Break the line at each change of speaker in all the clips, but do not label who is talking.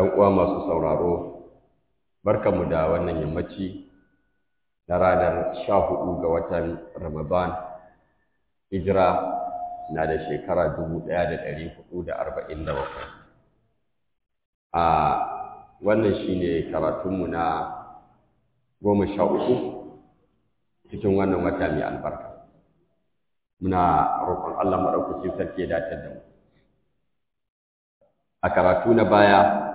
‘yan uwa masu sauraro, barkanmu da wannan yammaci na ranar sha hudu ga watan Ramadan, hijira na da shekara dubu ɗaya da ɗari hudu da arba'in da bakwai. A wannan shi ne karatunmu na goma sha uku cikin wannan wata mai albarka. Muna roƙon Allah maɗaukacin sarki ya dace da mu. A karatu na baya,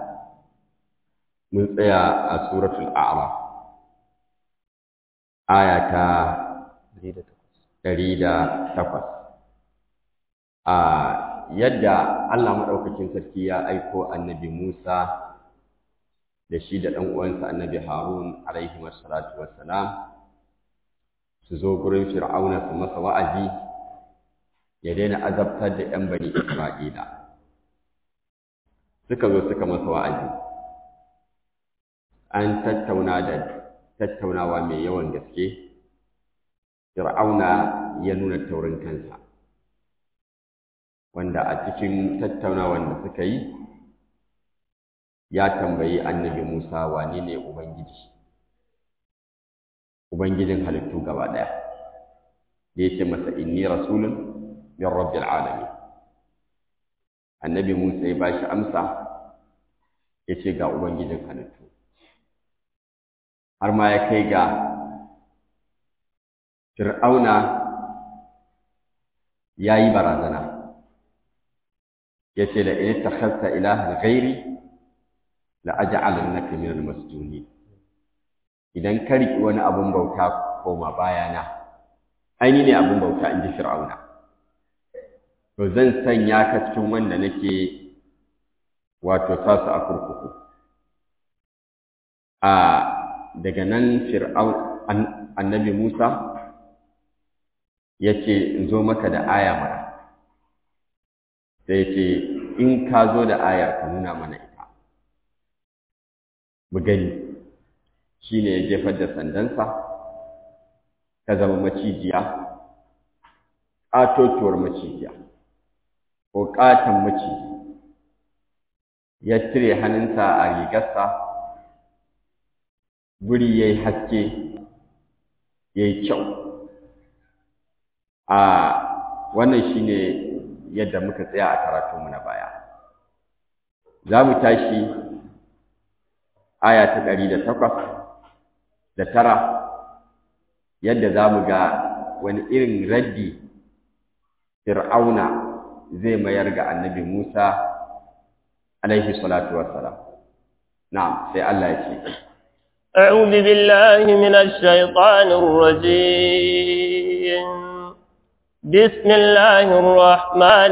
mun tsaya a suratul a'raf aya ta ɗari da takwas a yadda Allah maɗaukakin sarki ya aiko annabi Musa da shi da ɗan uwansa annabi Harun alaihi wassalatu wassalam su zo gurin Fir'auna su masa wa'azi ya daina azabtar da ‘yan bani Isra'ila suka zo suka masa wa'azi an tattauna da tattaunawa mai yawan gaske fir'auna ya nuna taurin kansa wanda a cikin tattaunawan da suka yi ya tambayi annabi musa wane ne ubangiji ubangijin halittu gaba ɗaya da ya ce masa inni rasulun min rabbil alamin annabi musa ya ba shi amsa ya ce ga ubangijin halittu har ma ya kai ga fir'auna ya yi barazana ya ce da in ta khasta ilahan ghairi la aj'alannaka min al-masjunin idan ka riki wani abun bauta koma bayana aini ne abun bauta in ji fir'auna to zan sanya ka cikin wanda nake wato sasu a kurkuku a daga nan fir'aun annabi Musa ya ce in zo maka da aya mana sai ce in ka zo da ayar ka nuna mana ita mu gani shi ne ya jefar da sandansa ta zama macijiya ƙatotuwar macijiya ko ƙaton maciji ya cire hannunsa a rigarsa guri ya yi haske ya yi kyau a wannan shi ne yadda muka tsaya a karatunmu na baya za mu tashi aya ta ɗari da takwas da tara yadda za mu ga wani irin raddi fir'auna zai mayar ga annabi musa alaihi salatu wassalam na'am sai allah ya ce
أعوذ بالله من الشيطان الرجيم بسم الله الرحمن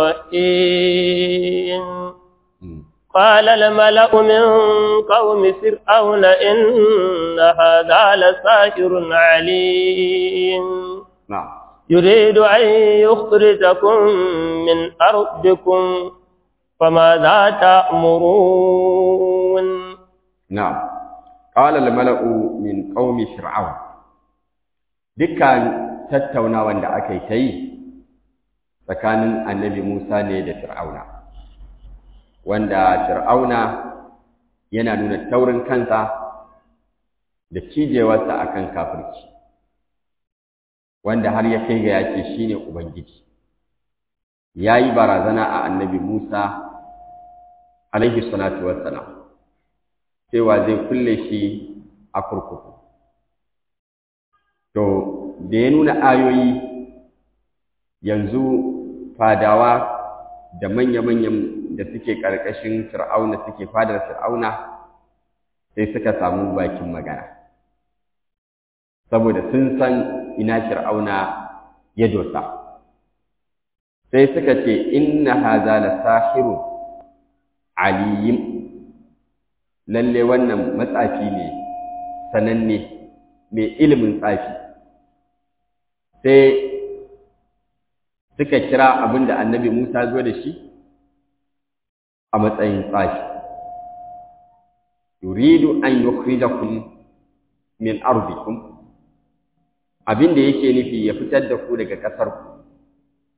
الرحيم قال الملأ من قوم فرعون إن هذا لساحر عليم
نعم
يريد أن يخرجكم من أرضكم فماذا تأمرون
نعم قال الملأ من قوم فرعون dukkan tattaunawan da aka yi ta yi tsakanin annabi Musa ne da Fir'auna wanda Fir'auna yana nuna taurin kansa da cijewarsa akan kafirci wanda har ya kai ga yace shine ubangiji yayi barazana a annabi Musa alaihi salatu wassalam cewa zai kulle shi a kurkuku. To, da ya nuna ayoyi yanzu fadawa da manya-manyan da suke ƙarƙashin fir'auna suke fadar fir'auna sai suka samu bakin magana. Saboda sun san ina fir'auna ya dosa. Sai suka ce, Inna haza la sahirun aliyim lalle wannan matsafi ne sananne mai ilimin tsafi sai suka kira abin da annabi Musa zo da shi a matsayin tsafi yuridu an yukhrijakum min ardikum abin da yake nufi ya fitar da ku daga ƙasar ku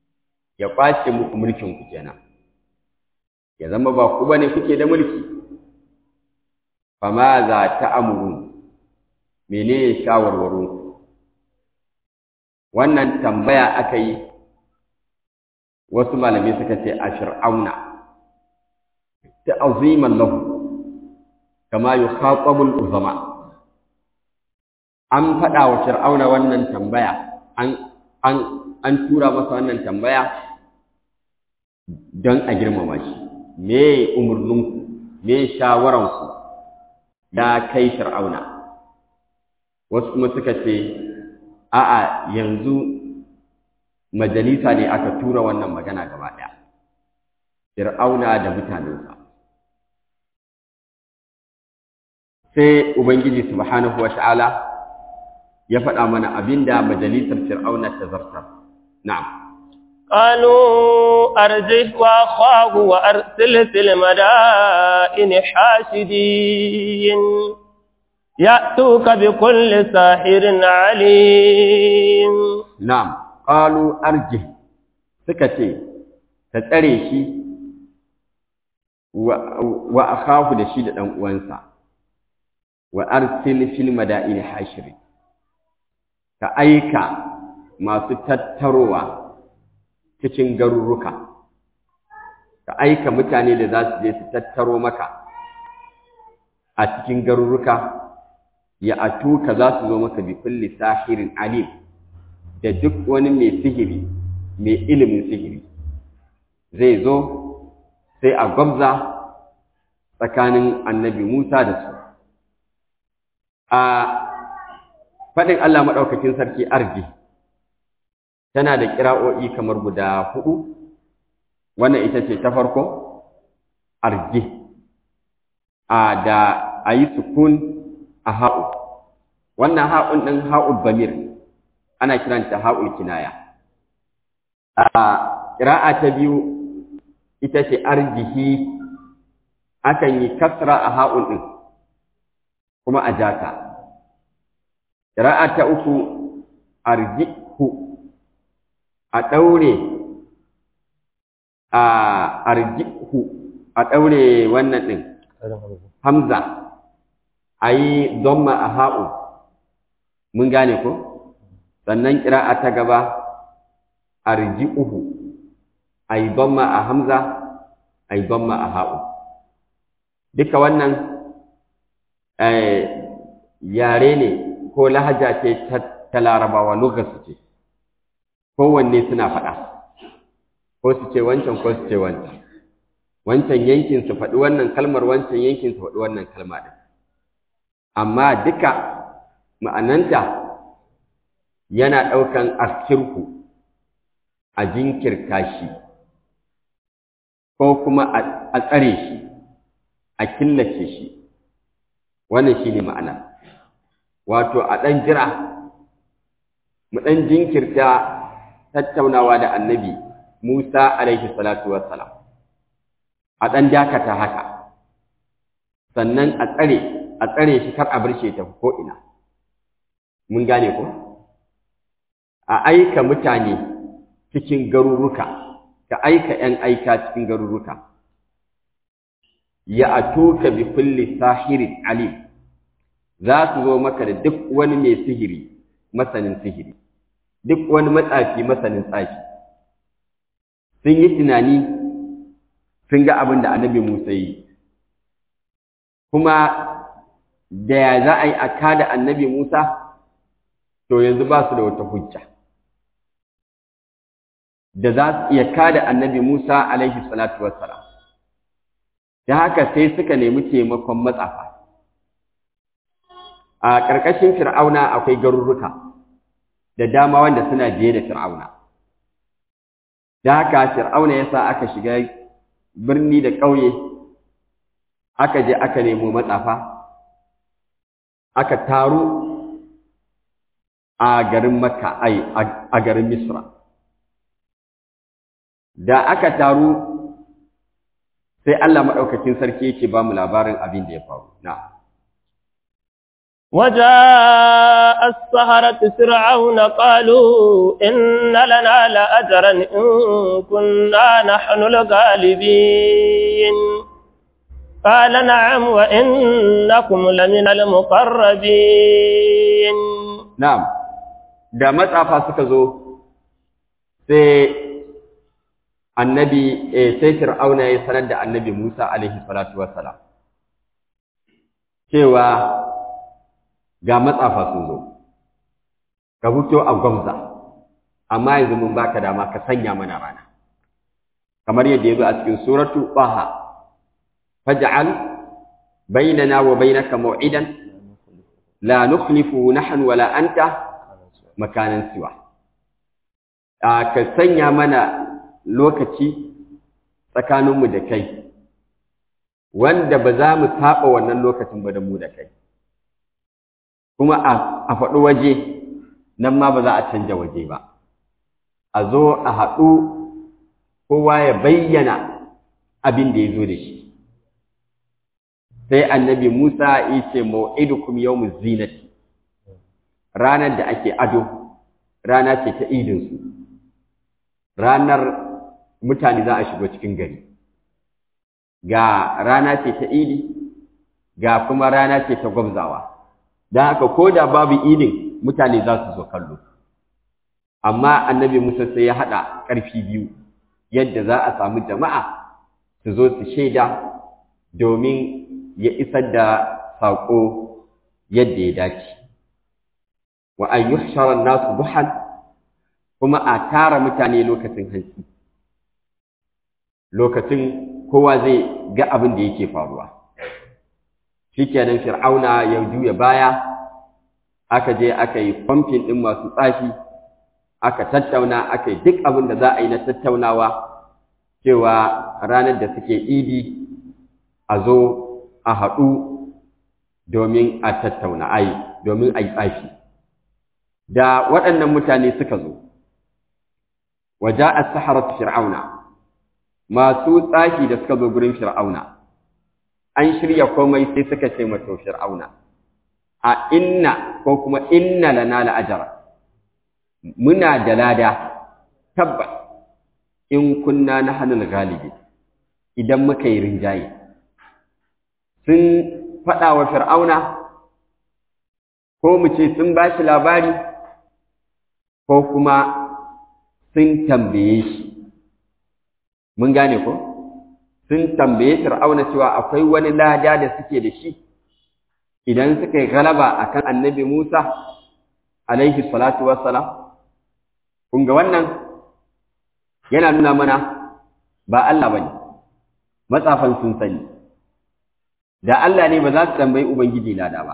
ya ƙwace muku mulkin ku kenan ya zama ba ku bane kuke da mulki fama za ta amuru menene shawarwarin wannan tambaya aka yi wasu malamai suka ce a fir'auna ta aziman lahu kama yi khatabul uzama an faɗa wa fir'auna wannan tambaya an an an tura masa wannan tambaya don a girmama shi me umurninku me shawaranku ya kai fir'auna wasu kuma suka ce a'a yanzu majalisa ne aka tura wannan magana gaba ɗaya fir'auna da mutanensa sai ubangiji subhanahu wa ta'ala ya faɗa mana abinda majalisar fir'auna ta zartar na'am
قالوا أرجه وأخاه وأرسل في المدائن حاشدين يأتوك بكل ساحر عليم
نعم قالوا أرجه سكتي تتريشي وأخاه لشيد أنوانسا وأرسل في المدائن حاشرين كأيك ما ستتروا cikin garuruka ka aika mutane da za su je su tattaro maka a cikin garuruka ya atuka za su zo maka bi kulli sahirin alim da duk wani mai sihiri mai ilimin sihiri zai zo sai a gwabza tsakanin annabi Musa da su a faɗin Allah maɗaukakin sarki arji tana da kira'o'i kamar guda hudu wannan ita ce ta farko arji a da a yi sukun a ha'u wannan ha'un ɗin ha'ul bamir ana kiranta ha'ul kinaya a ƙira'a ta biyu ita ce arjihi akan yi kasra a ha'un ɗin kuma a jata ƙira'a ta uku arjihu a ɗaure a arjihu a ɗaure wannan ɗin hamza a yi domma a ha'u mun gane ko sannan ƙira'a ta gaba arji'uhu a yi domma a hamza a yi domma a ha'u duka wannan yare ne ko lahaja ce ta larabawa lokaci ce kowanne suna faɗa ko su ce wancan ko su ce wancan wancan yankin su faɗi wannan kalmar wancan yankin su faɗi wannan kalma ɗin amma duka ma'ananta yana ɗaukan askirku a jinkirta shi ko kuma a tsare shi a killace shi wannan shi ne ma'ana wato a ɗan jira mu ɗan jinkirta tattaunawa da annabi Musa alaihi salatu wassalam a ɗan dakata haka sannan a tsare a tsare shi kar a bar shi ta ko ina mun gane ko a aika mutane cikin garuruka ka aika ‘yan aika cikin garuruka ya atuka bi kulli sahirin alim za su zo maka da duk wani mai sihiri masanin sihiri duk wani matsafi masanin tsafi sun yi tunani sun ga abin da annabi Musa yi kuma da ya za a yi a kada annabi Musa to yanzu ba su da wata hujja da za su iya kada annabi Musa alaihi salatu wassalam da haka sai suka nemi taimakon matsafa a ƙarƙashin fir'auna akwai garuruka da dama wanda suna biye da fir'auna da haka fir'auna ya sa aka shiga birni da ƙauye aka je aka nemo matsafa aka taru a garin makka ai a garin misra da aka taru sai Allah maɗaukakin sarki yake ba mu labarin abin da ya faru na
وجاء السهرة فرعون قالوا إن لنا لأجرا إن كنا نحن الغالبين قال نعم وإنكم لمن المقربين
na'am da matsafa suka zo sai annabi eh, sai fir'auna ya sanar da annabi Musa alaihi salatu wassalam cewa ga matsafa sun zo ka fito a gwamza amma yanzu mun baka dama ka sanya mana rana kamar yadda yazo a cikin suratu Baha faj'al bainana wa bainaka maw'idan la nukhlifu nahnu wala anta makanan siwa a ka sanya mana lokaci tsakaninmu da kai wanda ba za mu saba wannan lokacin ba da mu da kai kuma a faɗi waje nan ma ba za a canja waje ba a zo a haɗu kowa ya bayyana abin da ya zo da shi sai annabi Musa ya ce mau'idukum yawmuz zinati ranar da ake ado rana ce ta idinsu ranar mutane za a shigo cikin gari ga rana ce ta idi ga kuma rana ce ta gwamzawa don haka ko da babu idin mutane za su zo kallo amma annabi musa sai ya haɗa ƙarfi biyu yadda za a samu jama'a su zo su shaida domin ya isar da saƙo yadda ya dace wa an yuhshara nasu duhan kuma a tara mutane lokacin hantsi lokacin kowa zai ga abin da yake faruwa shikenan fir'auna ya juya baya aka je aka yi kwamfin ɗin masu tsafi aka tattauna aka yi duk abin da za a yi na tattaunawa cewa ranar da suke idi a zo a haɗu domin a tattauna ai domin a yi tsafi da waɗannan mutane suka zo waje a saharar fir'auna masu tsafi da suka zo gurin fir'auna an shirya komai sai suka ce mato fir'auna a inna ko kuma inna lana la'ajara muna da lada tabbas in kunna na hannun galibi idan muka yi rinjaye sun faɗa wa fir'auna ko mu ce sun ba shi labari ko kuma sun tambaye shi mun gane ko sun tambaye fir'auna cewa akwai wani lada da suke da shi idan suka yi galaba akan annabi Musa alaihi salatu wassalam kun ga wannan yana nuna mana ba Allah bane matsafan sun sani da Allah ne ba za su tambayi ubangiji lada ba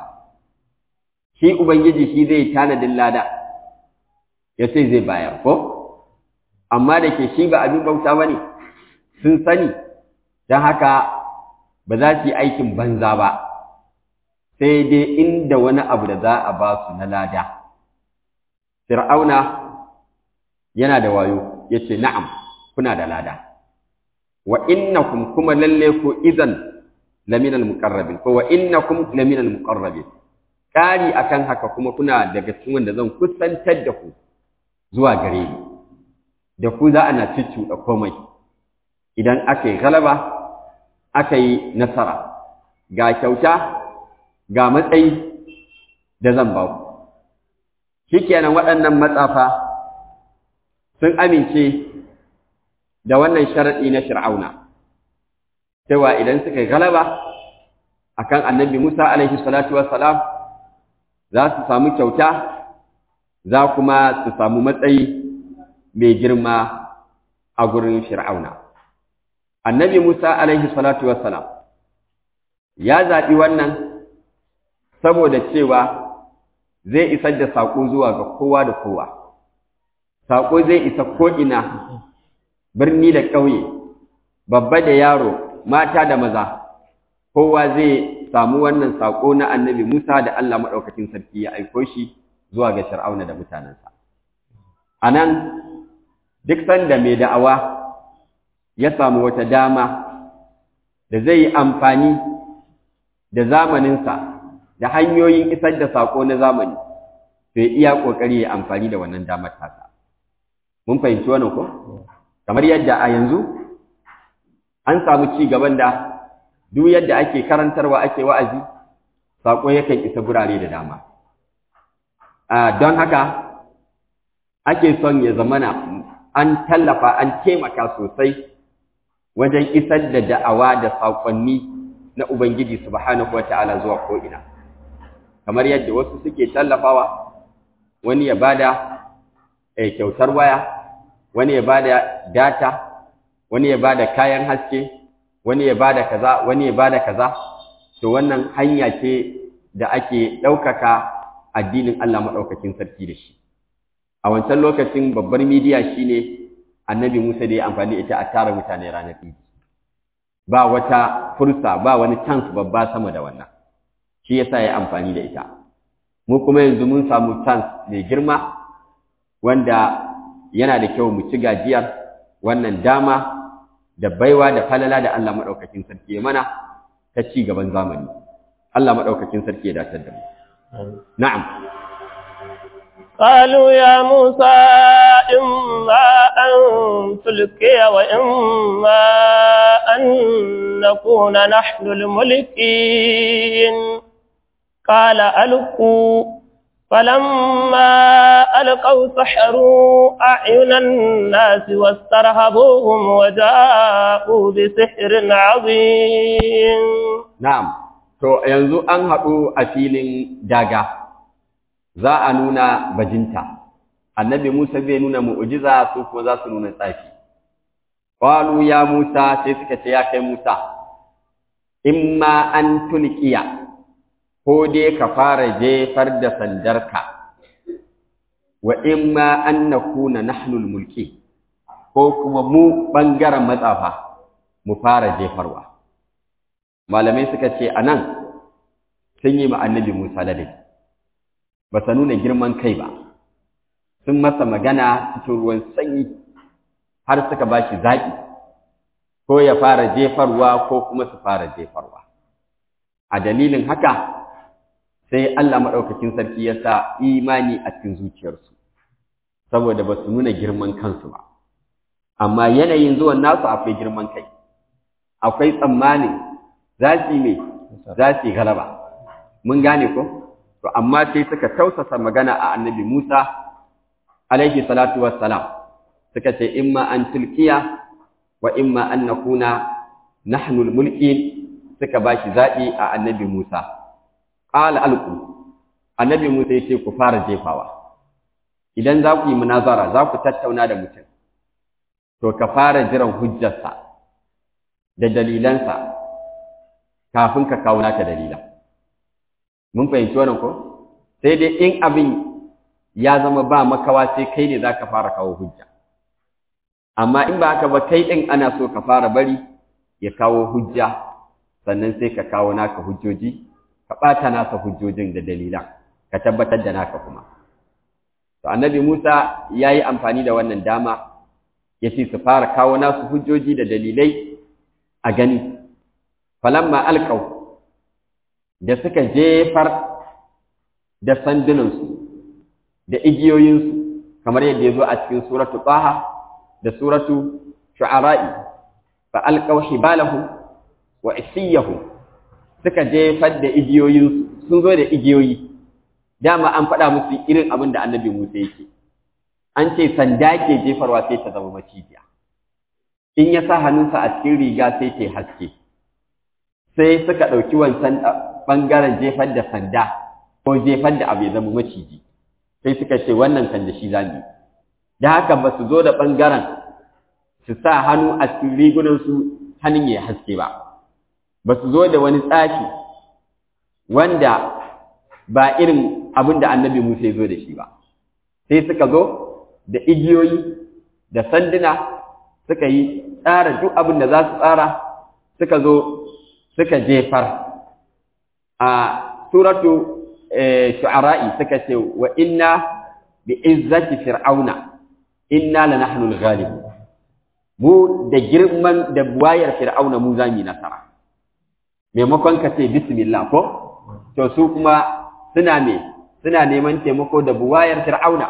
shi ubangiji shi zai tanadin lada ya ce zai bayar ko amma da ke shi ba abin bauta ba ne sun sani don haka ba za su yi aikin banza ba sai dai inda wani abu da za a ba su na lada fir'auna yana da wayo ya ce na'am kuna da lada wa innakum kuma lalle ku idan laminal muqarrabin ko wa innakum laminal muqarrabin kari akan haka kuma kuna daga cikin wanda zan kusantar da ku zuwa gare ni da ku za ana da komai idan aka yi galaba aka yi nasara ga kyauta ga matsayi da zan ba ku shikenan waɗannan matsafa sun amince da wannan sharaɗi na fir'auna cewa idan suka yi galaba akan annabi Musa alaihi salatu wassalam za su samu kyauta za kuma su samu matsayi mai girma a gurin fir'auna annabi Musa alaihi salatu wassalam ya zaɓi wannan saboda cewa zai isar da saƙo zuwa ga kowa da kowa saƙo zai isa ko'ina birni da ƙauye babba da yaro mata da maza kowa zai samu wannan saƙo na annabi Musa da Allah maɗaukacin sarki ya aiko shi zuwa ga Fir'auna da mutanensa. A nan, duk sanda mai da'awa ya samu wata dama da zai yi amfani da zamaninsa da hanyoyin isar da saƙo na zamani, to ya iya ƙoƙari ya amfani da wannan damar tasa. Mun fahimci wannan ko? Kamar yadda a yanzu, an samu ci gaban da duk yadda ake karantarwa ake wa'azi saƙo yakan isa gurare da dama don haka ake son ya zamana an tallafa an taimaka sosai wajen isar da da'awa da saƙonni na Ubangiji subhanahu wata'ala zuwa ko'ina kamar yadda wasu suke tallafawa wani ya bada kyautar waya wani ya bada data wani ya bada kayan haske wani ya bada kaza wani ya bada kaza to wannan hanya ce da ake ɗaukaka addinin Allah maɗaukakin sarki da shi a wancan lokacin babbar midiya shine annabi Musa da ya amfani ita a tara mutane ranar Idi ba wata fursa ba wani chance babba sama da wannan shi yasa ya amfani da ita mu kuma yanzu mun samu chance mai girma wanda yana da kyau mu ci gajiyar wannan dama da baiwa da falala da Allah madaukakin sarki ya mana ta ci gaban zamani Allah madaukakin sarki ya datar da mu na'am
قالوا يا موسى إما أن تلقي وإما أن نكون نحن الملكين قال ألقوا فلما ألقوا سحروا أعين الناس واسترهبوهم وجاءوا بسحر عظيم
نعم to yanzu an haɗu a filin daga za a nuna bajinta annabi Musa zai nuna mu'jiza su kuma za su nuna tsafi qalu ya Musa sai suka ce ya kai Musa imma an tulqiya ko dai ka fara jefar da sandarka wa imma an nakuna nahnu mulki ko kuma mu bangaren matsafa mu fara jefarwa malamai suka ce anan sun yi ma annabi Musa ladabi ba sa nuna girman kai ba sun masa magana cikin ruwan sanyi har suka ba shi zaƙi ko ya fara jefarwa ko kuma su fara jefarwa a dalilin haka sai Allah maɗaukakin sarki ya sa imani a cikin zuciyarsu saboda ba su nuna girman kansu ba amma yanayin zuwan nasu akwai girman kai akwai tsammanin za su yi mai za su yi galaba mun gane ko to amma sai suka tausasa magana a annabi Musa alaihi salatu wassalam suka ce imma an tulkiya wa imma an nakuna nahnu mulkin suka bashi zaɓi a annabi Musa qala alqu annabi Musa yace ku fara jefawa idan za ku yi munazara za ku tattauna da mutum to ka fara jiran hujjarsa da dalilansa kafin ka kawo naka dalilan mun fahimci wannan ko sai dai in abin ya zama ba makawa sai kai ne zaka fara kawo hujja amma in ba haka ba kai din ana so ka fara bari ya kawo hujja sannan sai ka kawo naka hujjoji ka ɓata nasa hujjojin da dalilan ka tabbatar da naka kuma to annabi Musa ya yi amfani da wannan dama ya ce su fara kawo nasu hujjoji da dalilai a gani falamma alƙau da suka jefar da sandunansu da igiyoyinsu kamar yadda ya zo a cikin suratu Taha da suratu Shu'ara'i fa alqaw hibalahum wa isiyahum suka jefar da igiyoyinsu sun zo da igiyoyi dama an faɗa musu irin abin da Annabi Musa yake an ce sanda ke jefarwa sai ta zama macijiya in ya sa hannunsa a cikin riga sai ta haske sai suka ɗauki wancan ɓangaren jefar da sanda ko jefar da abu ya zama maciji sai suka ce wannan kan da shi za mu da haka ba su zo da ɓangaren su sa hannu a cikin rigunansu hannun ya haske ba ba su zo da wani tsafi wanda ba irin abin da annabi Musa ya zo da shi ba sai suka zo da igiyoyi da sanduna suka yi tsara duk abin da za su tsara suka zo suka jefar a suratu shu'ara'i suka ce wa inna bi izzati fir'auna inna lanahnu al-ghalibun mu da girman da buwayar fir'auna mu zamu nasara maimakon ka ce bismillah ko to su kuma suna me suna neman taimako da buwayar fir'auna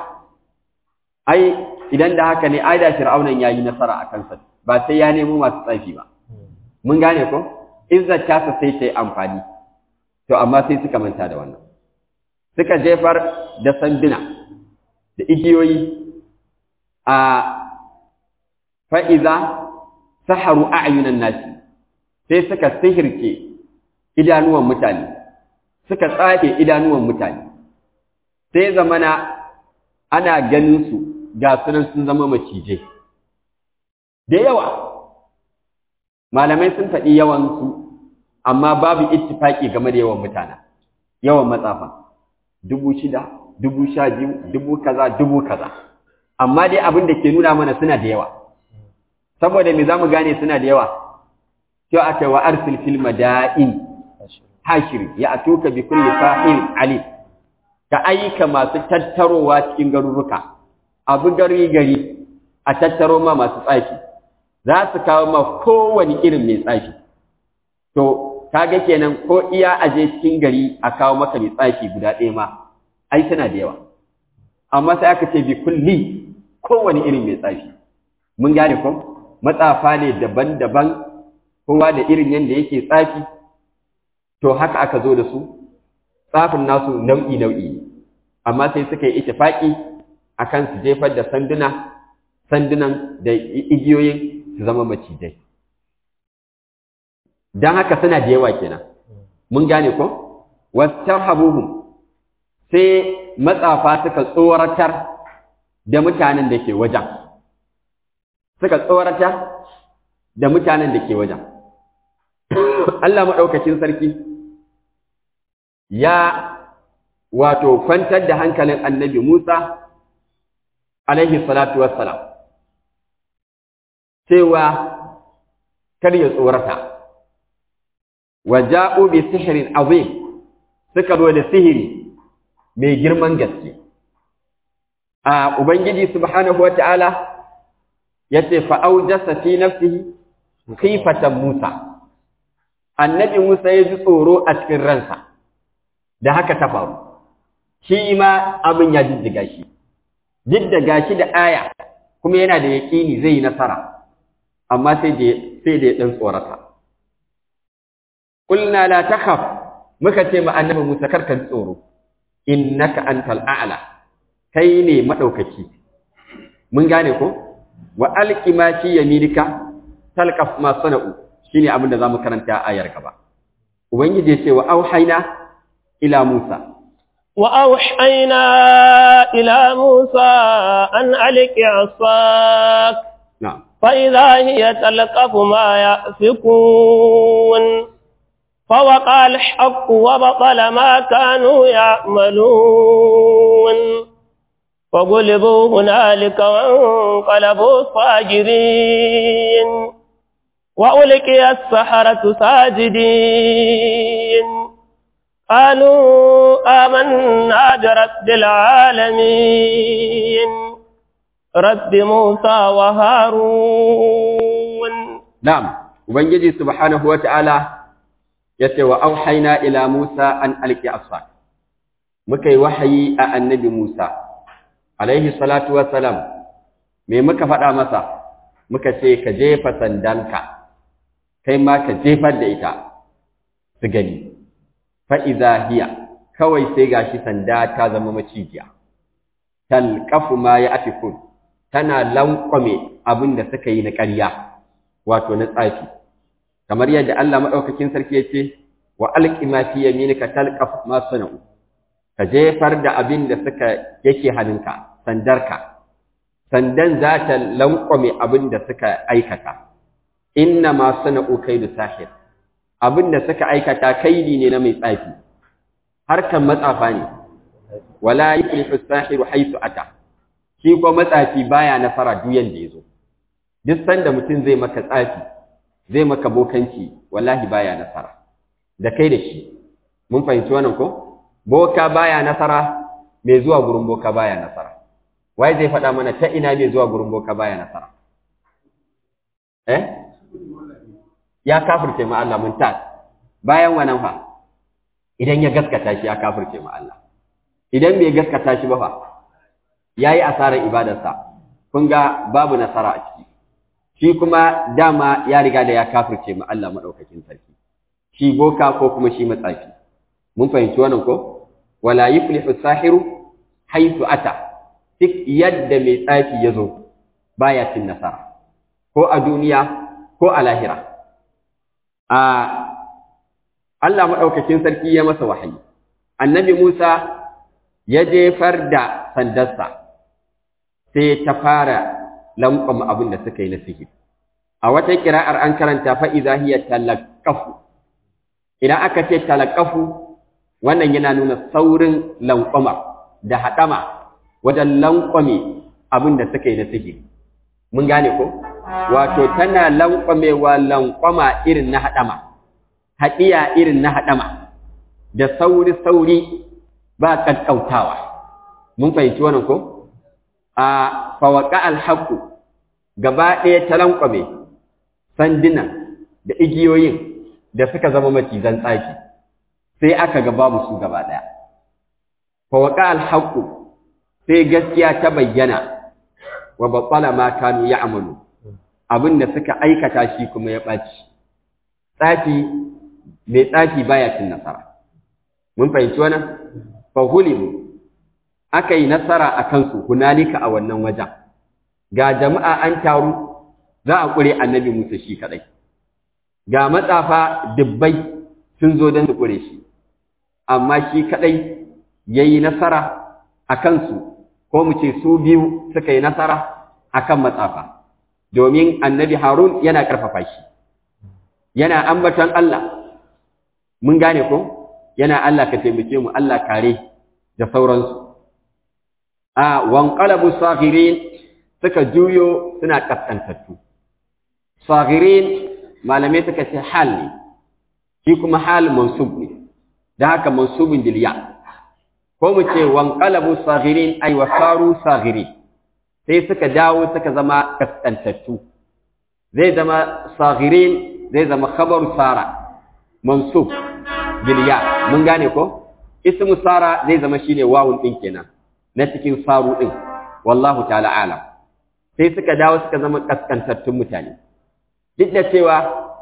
ai idan da haka ne ai da fir'aunan yayi nasara a kansa ba sai ya nemo masu tsafi ba mun gane ko izzar tasa sai ta yi amfani to amma sai suka manta da wannan suka jefar da sanduna da igiyoyi a fa'iza saharu a'yunan nasi sai suka sihirce idanuwan mutane suka tsafe idanuwan mutane sai zamana ana ganin su ga sunan sun zama macijai da yawa malamai sun faɗi yawansu amma babu ittifaki game da yawan mutane yawan matsafa dubu shida dubu sha biyu dubu kaza dubu kaza amma dai abin da ke nuna mana suna da yawa saboda me za mu gane suna da yawa sai aka wa arsil fil madain hashir ya atuka bi kulli sahil ali ka aika masu tattarowa cikin garuruka abu gari gari a tattaro ma masu tsaki za su kawo ma kowane irin mai tsaki to kaga kenan ko iya aje cikin gari a kawo maka mai tsaki guda ɗaya ma ai tana da yawa amma sai aka ce bi kulli kowane irin mai tsaki mun gane ko matsafa ne daban-daban kowa da irin yadda yake tsafi to haka aka zo da su tsafin nasu nau'i-nau'i amma sai suka yi itifaki akan su jefar da sanduna sandunan da igiyoyin su zama macijai don haka suna da yawa kenan mun gane ko wastarhabuhum sai matsafa suka tsoratar da mutanen da ke wajen suka tsoratar da mutanen da ke wajen Allah maɗaukacin sarki ya wato kwantar da hankalin annabi Musa alaihi salatu wassalam cewa kar ya tsorata wa ja'u bi sihrin azim suka zo da sihiri mai girman gaske a ubangiji subhanahu wata'ala yace fa aujasa fi nafsihi khifatan Musa annabi Musa ya ji tsoro a cikin ransa da haka ta faru shi ma abin ya jijjiga shi duk da gashi da aya kuma yana da yaƙini zai yi nasara amma sai da sai da ya dan tsorata qulna la takhaf muka ce ma annabi Musa karka tsoro innaka antal a'la kai ne madaukaki mun gane ko wa alqi ma fi yaminika talqaf ma sana'u shine abin da zamu karanta a ayar gaba ubangiji ya ce wa auhayna ila Musa
wa auhayna ila Musa an alqi asak
na'am
fa idha hiya talqafu ma yafikun فوقع الحق وبطل ما كانوا يعملون فغلبوا هنالك وانقلبوا صاجرين وألقي السحرة ساجدين قالوا آمنا برب العالمين رب موسى وهارون
na'am ubangiji subhanahu wata'ala yace wa auhayna ila Musa an alqi asfak muka yi wahayi a annabi Musa alaihi salatu wassalam me muka faɗa masa muka ce ka jefa sandanka kai ma ka jefar da ita su gani fa iza hiya kawai sai gashi sanda ta zama macijiya talqafu ma ya afikun tana lankwame abin da suka yi na ƙarya wato na tsafi kamar yadda Allah madaukakin sarki yace wa alqi ma fi yaminika talqaf ma sana'u ka jefar da abin da suka yake hannunka sandarka sandan za ta lankwame abin da suka aikata inna ma sana'u kaidu sahir abin da suka aikata kaidi ne na mai tsafi harkan matsafa ne wala yuflihu sahiru haythu ata shi ko matsafi baya nasara duk yanda yazo duk sanda mutum zai maka tsafi zai maka bokanci wallahi baya nasara da kai da shi mun fahimci wannan ko boka baya nasara mai zuwa gurin boka baya nasara wai zai faɗa mana ta ina mai zuwa gurin boka baya nasara eh ya kafirce ma Allah mun ta bayan wannan fa idan ya gaskata shi ya kafirce ma Allah idan bai gaskata shi ba fa yayi asarar ibadarsa kun ga babu nasara a ciki shi kuma dama ya riga da ya kafirce ma Allah madaukakin sarki shi boka ko kuma shi matsafi mun fahimci wannan ko wala yuflihu sahiru haythu ata duk yadda mai tsafi ya zo baya cin nasara ko a duniya ko a lahira a Allah maɗaukakin sarki ya masa wahayi annabi Musa ya jefar da sandarsa sai ta fara lankwama abin da suka yi na sihiri a wata kira'ar an karanta fa'iza hiya talakafu idan aka ce talakafu wannan yana nuna saurin lankwama da haɗama wajen lankwame abin da suka yi na sihiri mun gane ko wato tana lankwamewa lankwama irin na haɗama haɗiya irin na haɗama da sauri-sauri ba ƙaƙƙautawa mun fahimci wannan ko a fawaka alhaku gaba ɗaya ta lankwame sandunan da igiyoyin da suka zama macizan tsaki sai aka ga babu su gaba ɗaya fawaka alhaku sai gaskiya ta bayyana wa batsala ma kanu ya amalu abin da suka aikata shi kuma ya ɓaci tsafi mai tsafi baya cin nasara mun fahimci wannan fahulimu aka yi nasara a kansu hunalika a wannan wajen ga jama'a an taru za a ƙure annabi Musa shi kaɗai ga matsafa dubbai sun zo don su ƙure shi amma shi kaɗai ya yi nasara a kansu ko mu ce su biyu suka yi nasara a kan matsafa domin annabi harun yana ƙarfafa shi yana ambaton Allah mun gane ko yana Allah ka taimake mu Allah kare da sauransu a wanqalabu saghirin suka juyo suna kaskantattu saghirin malamai suka ce hal ne shi kuma hal mansub ne da haka mansubin dilya ko mu ce wanqalabu saghirin ay wasaru saghirin sai suka dawo suka zama kaskantattu zai zama saghirin zai zama khabaru sara mansub bilya mun gane ko ismu sara zai zama shine wawun din kenan na cikin saru din wallahu ta'ala alam sai suka dawo suka zama kaskantattun mutane duk da cewa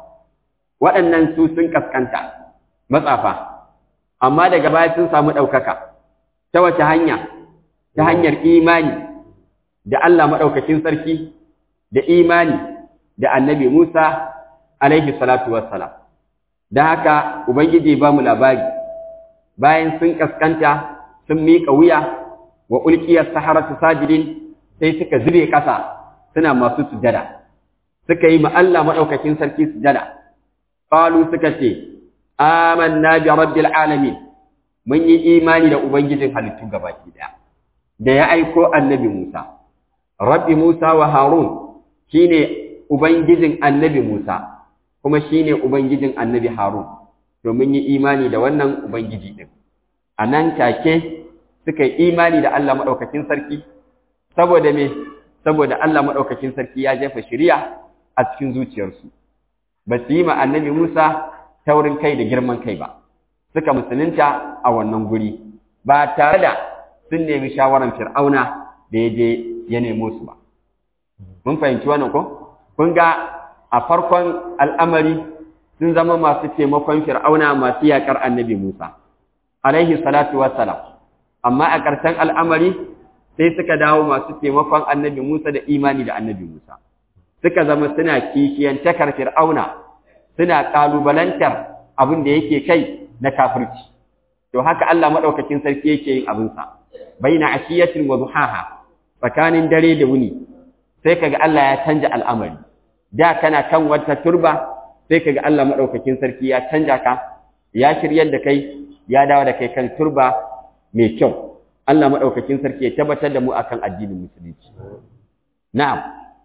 waɗannan su sun kaskanta matsafa amma daga baya sun samu ɗaukaka ta wace hanya ta hanyar imani da Allah maɗaukakin sarki da imani da annabi Musa alaihi salatu wassalam da haka ubangiji ba mu labari bayan sun kaskanta sun miƙa wuya wa ulkiyar saharatu sajidin sai suka zube ƙasa suna masu sujada suka yi ma Allah maɗaukakin sarki sujada qalu suka ce amanna bi rabbil alamin mun yi imani da ubangijin halittu gabaki daya da ya aiko annabi Musa rabbi Musa wa Harun shine ubangijin annabi Musa kuma shine ubangijin annabi Harun to mun yi imani da wannan ubangiji din anan take suka yi imani da Allah madaukakin sarki saboda me saboda Allah madaukakin sarki ya jefa shari'a a cikin zuciyarsu ba su yi ma annabi Musa taurin kai da girman kai ba suka musulunta a wannan guri ba tare da sun nemi shawaran fir'auna da ya je ya nemo su ba mun fahimci wannan ko kun ga a farkon al'amari sun zama masu taimakon fir'auna masu yakar annabi Musa alaihi salatu wassalam amma a ƙarshen al'amari sai suka dawo masu taimakon annabi Musa da imani da annabi Musa suka zama suna kishiyantakar fir'auna suna ƙalubalantar abin da yake kai na kafirci to haka Allah madaukakin sarki yake yin abinsa baina ashiyatin wa duhaha tsakanin dare da wuni sai kaga Allah ya canja al'amari da kana kan wata turba sai kaga Allah madaukakin sarki ya canja ka ya shiryar da kai ya dawo da kai kan turba mai kyau Allah madaukakin sarki ya tabbatar da mu akan addinin musulunci na'am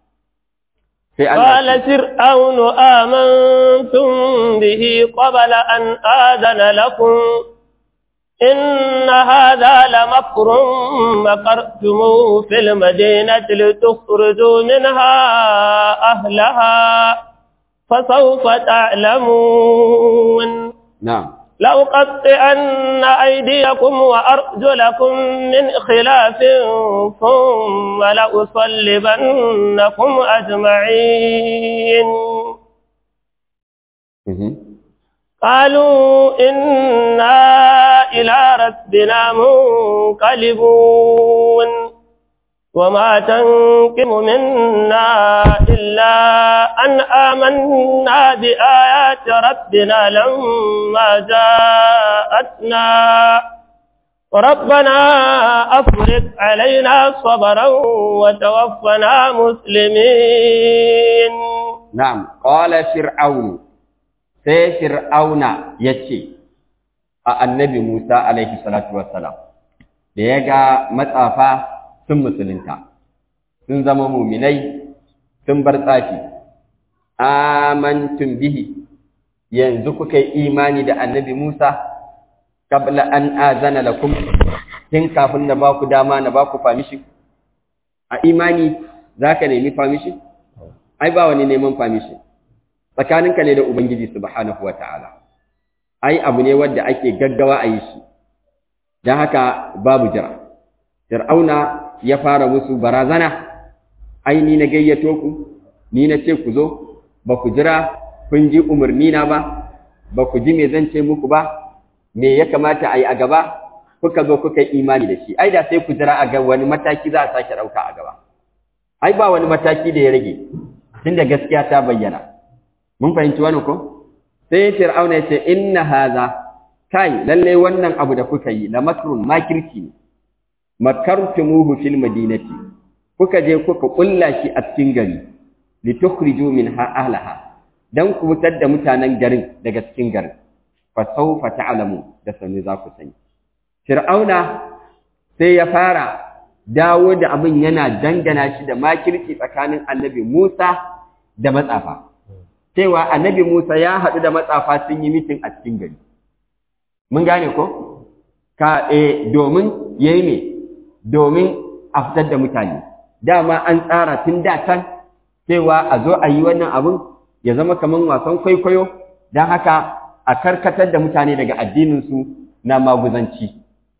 sai Allah
قال فرعون آمنتم به قبل أن آذن لكم إن هذا لمكر مكرتموه في المدينة لتخرجوا منها أهلها فسوف تعلمون
na'am
لأقطعن أيديكم وأرجلكم من خلاف ثم لأصلبنكم أجمعين
mhm
قالوا إنا إلى ربنا منقلبون وما تنقم منا إلا أن آمنا بآيات ربنا لما جاءتنا ربنا أفرق علينا صبرا وتوفنا مسلمين
نعم قال فرعون sai fir'auna ya ce a annabi Musa alaihi salatu wassalam da ya ga matsafa sun musulunta sun zama muminai sun bar tsafi amantum bihi yanzu kuka yi imani da annabi Musa qabla an azana lakum tun kafin na ba ku dama na ba ku famishi a imani zaka nemi famishi ai ba wani neman famishi tsakaninka ne da ubangiji subhanahu wataala ai abu ne wanda ake gaggawa a yi shi dan haka babu jira fir'auna ya fara musu barazana ai ni na gayyato ku ni na ce ku zo ba ku jira kun ji umarni na ba ba ku ji me zan ce muku ba me ya kamata a yi a gaba kuka zo kuka yi imani da shi ai da sai ku jira a ga wani mataki za a sake ɗauka a gaba ai ba wani mataki da ya rage tunda gaskiya ta bayyana mun fahimci wani ko sai fir'auna ya ce inna haza kai lalle wannan abu da kuka yi la makrun makirci ne makartumuhu fil madinati kuka je kuka kulla shi a cikin gari litukhriju minha ahlaha dan ku fitar da mutanen garin daga cikin garin fa sawfa ta'lamu da sani za ku sani fir'auna sai ya fara dawo da abin yana dangana shi da makirci tsakanin annabi Musa da matsafa cewa annabi Musa ya haɗu da matsafa sun yi mitin a cikin gari mun gane ko ka eh domin yayi me domin a fitar da mutane dama an tsara tun da can cewa a zo a yi wannan abin ya zama kamar wasan kwaikwayo don haka a karkatar da mutane daga addininsu na maguzanci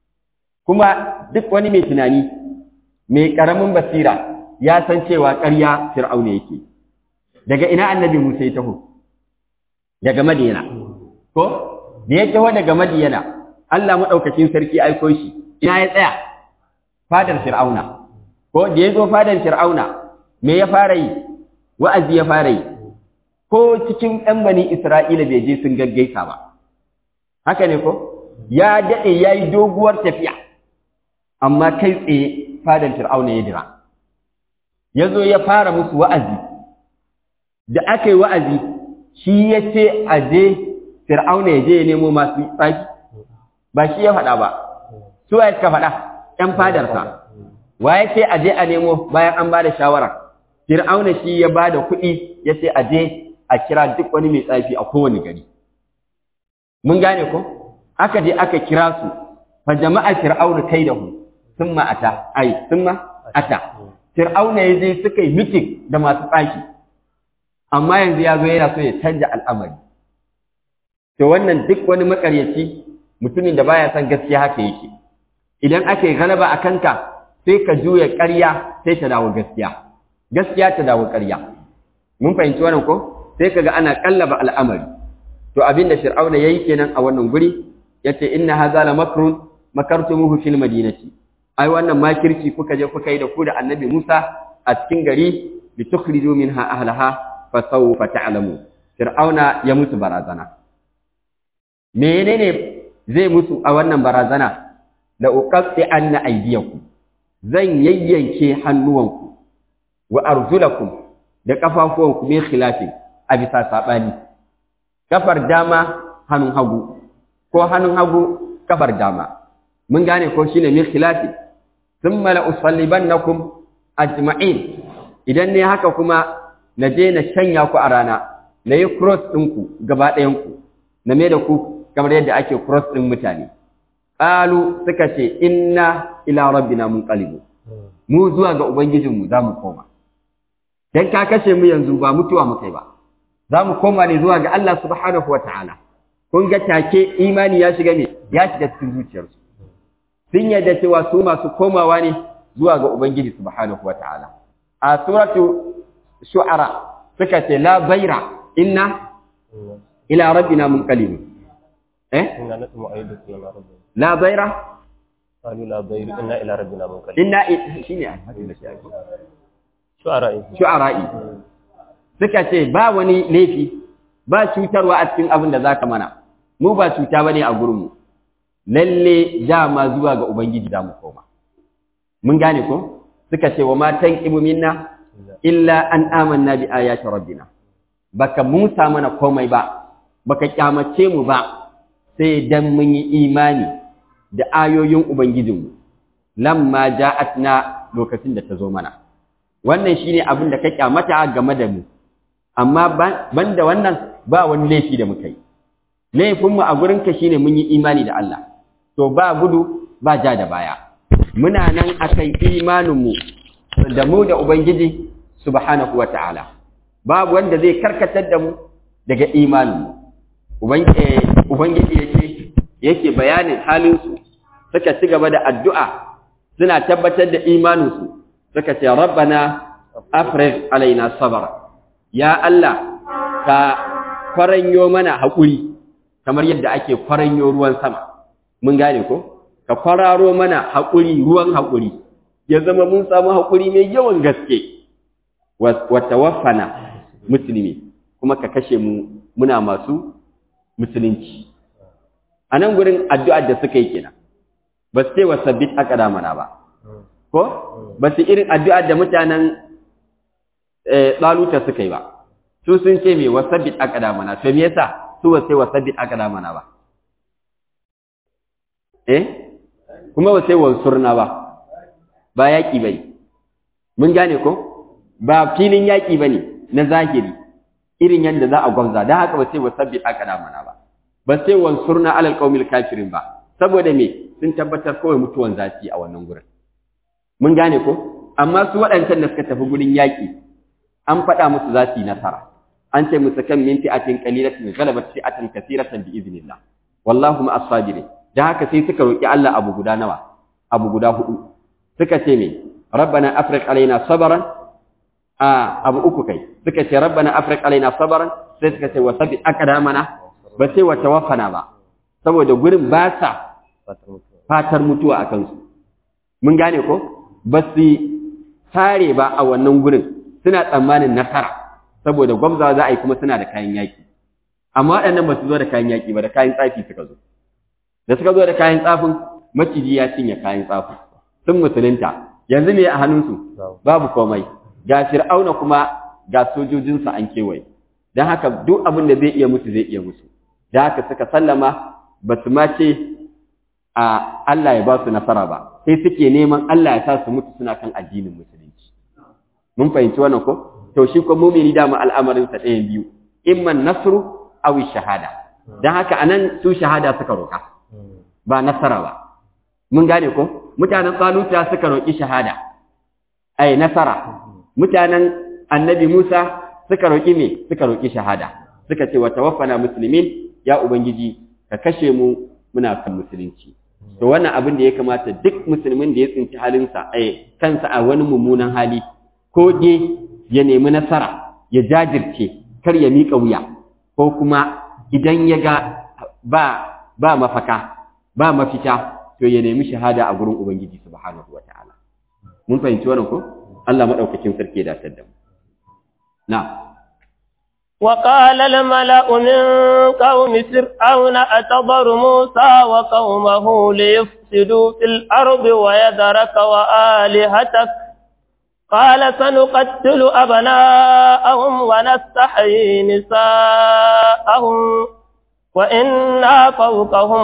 kuma duk wani mai tunani mai ƙaramin basira ya san cewa ƙarya fir'auna yake daga ina annabi musa ya taho daga madiyana ko da ya taho daga madiyana allah maɗaukacin sarki aiko shi ina ya tsaya fadar fir'auna ko da ya zo fadar fir'auna me ya fara yi wa'azi ya fara yi ko cikin ɗan bani isra'ila bai je sun gaggaisa ba haka ne ko ya daɗe ya yi doguwar tafiya amma kai tsaye fadar fir'auna ya dira ya zo ya fara musu wa'azi da aka yi wa'azi shi ya ce a je fir'auna ya je ya nemo masu tsaki ba shi ya faɗa ba su ya ka faɗa ‘yan fadarsa, wa ya ce a je a nemo bayan an ba da shawara, Fir'auna shi ya ba da kuɗi ya ce a je a kira duk wani mai tsafi a kowane gari. Mun gane ko? Aka je aka kira su, fa jama'a Fir'auna kai da hu, sun ma'ata, ai, sun ma'ata. Fir'auna ya je suka yi mitin da masu tsaki, amma yanzu ya zo yana so ya canja al'amari. To wannan duk wani makaryaci mutumin da baya son gaskiya haka yake. idan aka yi galaba a kanka sai ka juya ƙarya sai ta dawo gaskiya gaskiya ta dawo ƙarya mun fahimci wannan ko sai kaga ana kallaba al'amari to abinda fir'auna yayi kenan a wannan guri yace inna hadha la makrun makartumuhu fil madinati ai wannan makirci kuka je kuka yi da ku da annabi Musa a cikin gari li tukhriju minha ahlaha fa sawfa ta'lamu fir'auna ya musu barazana menene zai musu a wannan barazana la uqatti anna aydiyakum zan yayyanke hannuwanku wa arjulakum da kafafuwanku min khilafi a bisa sabani kafar dama hannun hagu ko hannun hagu kafar dama mun gane ko shine min khilafi thumma la usallibannakum ajma'in idan ne haka kuma na je na shanya ku a rana na yi cross ɗinku gaba ɗayanku na me da ku kamar yadda ake cross ɗin mutane Ƙalu suka ce, Inna ila rabbina mun ƙalibu, mu zuwa ga Ubangijinmu za mu koma. Don ka kashe mu yanzu ba mutuwa mu kai ba, za mu koma ne zuwa ga Allah subhanahu wa ta'ala. Kun ga take imani ya shiga ne, ya shiga cikin zuciyarsu. Sun yadda cewa su masu komawa ne zuwa ga Ubangiji subhanahu wa ta'ala. A suratu shu'ara suka ce, La baira, inna ila rabbina mun ƙalibu. eh
إنا نطمع أن يدخلنا ربنا
la baira
قالوا لا ضير إنا إلى ربنا منقلبون
inna shine ai haka da shi ake
شعراء
shu'ara'i suka ce ba wani laifi ba cutarwa a cikin abin da zaka mana mu ba cuta bane a gurinmu lalle dama zuwa ga ubangiji da mu koma mun gane ko suka ce wa ma tanqimu minna illa an amanna bi ayati rabbina baka musa mana komai ba baka kyamace mu ba sai dan mun yi imani da ayoyin ubangijinmu lamma ja'atna lokacin da ta zo mana wannan shine abin da ka kyamata game da mu amma banda wannan ba wani laifi da muka yi laifinmu a gurinka shine mun yi imani da Allah to ba gudu ba ja da baya muna nan akan imaninmu da mu da ubangiji subhanahu wata'ala babu wanda zai karkatar da mu daga imaninmu ubangiji yake yake bayanin halinsu suka ci gaba da addu'a suna tabbatar da imaninsu suka ce rabbana afrigh alaina sabara ya Allah ka kwaranyo mana haƙuri kamar yadda ake kwaranyo ruwan sama mun gane ko ka kwararo mana haƙuri ruwan haƙuri ya zama mun samu haƙuri mai yawan gaske wa tawaffana musulmi kuma ka kashe mu muna masu musulunci a nan gurin addu'ar da suka yi kenan ba su ce wa sabbit aka mana ba ko ba su irin addu'ar da mutanen ɗaluta suka yi ba su sun ce mai wasabbit aka mana to me yasa su wasai wasabbit aka mana ba eh kuma wasai wansurna ba ba yaƙi ba ne mun gane ko ba filin yaƙi ba ne na zahiri irin yadda za a gwamza don haka ba sai wasabbit aka mana ba ba sai wansurna alal qaumil kafirin ba saboda me sun tabbatar kawai mutuwan zaci a wannan gurin mun gane ko amma su waɗancan da suka tafi gurin yaƙi an faɗa musu za su yi nasara an ce musu kan min fi'atin qalilatin ghalabat fi'atan kathiratan bi idnillah wallahu ma as-sabirin dan haka sai suka roki Allah abu guda nawa abu guda hudu suka ce me rabbana afriq alaina sabran a abu uku kai suka ce rabbana afriq alaina sabran sai suka ce wasabi aqdamana ba sai wa tawaffana ba saboda gurin ba sa fatar mutuwa a kansu mun gane ko ba su tare ba a wannan gurin suna tsammanin nasara saboda gwamza za a yi kuma suna da kayan yaƙi amma waɗannan ba su zo da kayan yaƙi ba da kayan tsafi suka zo da suka zo da kayan tsafin maciji ya cinye kayan tsafin sun musulunta yanzu me a hannunsu babu komai ga fir'auna kuma ga sojojinsa an kewaye don haka duk abin da zai iya musu zai iya musu da haka suka sallama ba su ma ce a Allah ya ba su nasara ba sai suke neman Allah ya sa su mutu suna kan addinin musulunci mun fahimci wannan ko to shi ko mumini dama al'amarin sa ɗayan biyu imman nasru aw shahada dan haka anan su shahada suka roka ba nasara ba mun gane ko mutanen Taluta suka roki shahada ai nasara mutanen annabi Musa suka roki me suka roki shahada suka ce wa tawaffana muslimin ya ubangiji ka kashe mu muna kan musulunci to wannan abin da ya kamata duk musulmin da ya tsinci halinsa a kansa a wani mummunan hali ko je ya nemi nasara ya jajirce kar ya miƙa wuya ko kuma idan ya ga ba ba mafaka ba mafita to ya nemi shahada a gurin ubangiji subhanahu wataala mun fahimci wannan ko Allah madaukakin sarki ya datar da mu na
وقال الملأ من قوم فرعون أتضر موسى وقومه ليفسدوا في الأرض ويذرك وآلهتك قال سنقتل أبناءهم ونستحيي نساءهم وإنا فوقهم